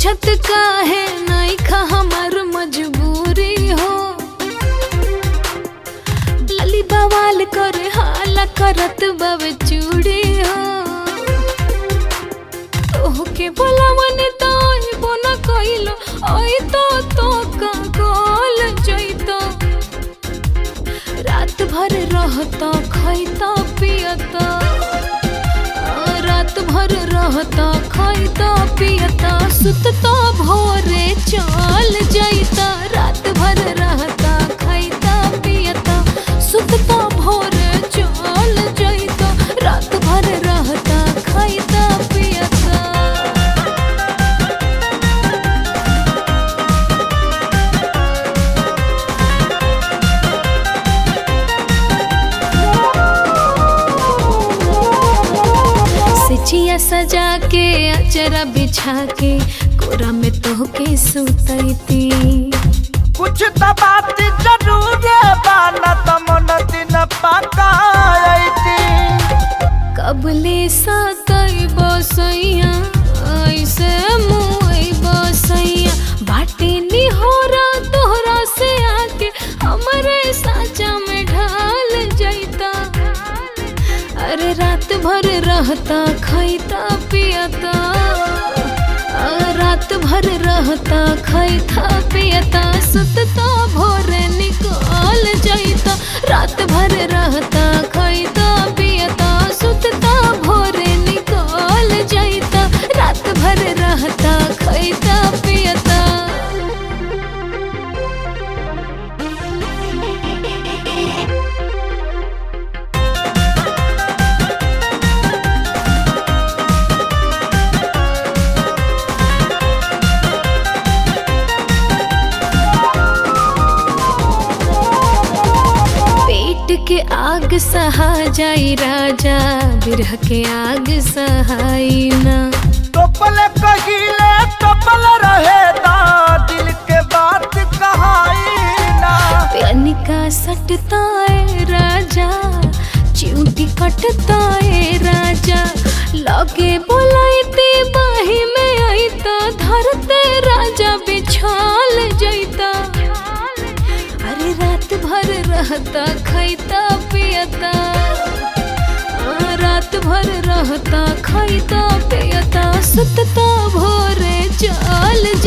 पूछत काहे नहीं खा हमार मजबूरी हो लाली बवाल कर हाला करत बाबे चूड़ी हो तोहके बोलावन तो आइबो न कइलो आई तो तो का गोल जइतो रात भर रहता खैता पियता रात भर रहता खैता पियता सुतता भोरे चल जइता रात भर रहता खैता पियता सुतता भोरे चल जइता रात भर रहता खैता पियता सिचिया सजा के अचरा बिछा के कोरा में तोहके सुतैती कुछ तो बात जरूर बाना त मन दिन पकायती कबले सतई बसैया ऐसे मुई बसैया बाटे निहोरा तोहरा से आके हमरे साचा में ढाल जैता अरे रात भर रहता खैता पियता आ, रात भर रहता खैता पियता सुतता भोरे निकाल जैता रात भर रहता खैता पियता सुतता भोरे निकाल जैता रात भर रहता खैता पियता पेट के आग सहा जाई राजा बिरह के आग सहाई ना टोपल कहिले टोपल रहे दा दिल के बात कहाई ना प्यानिका सटता है राजा चिऊटी कटता है राजा लगे बोलाइते बाही में आई तो धरते राजा बिछाल जैता अरे रात भर रहता खैता पियता आ, रात भर रहता खैता पियता सुतता भोरे चल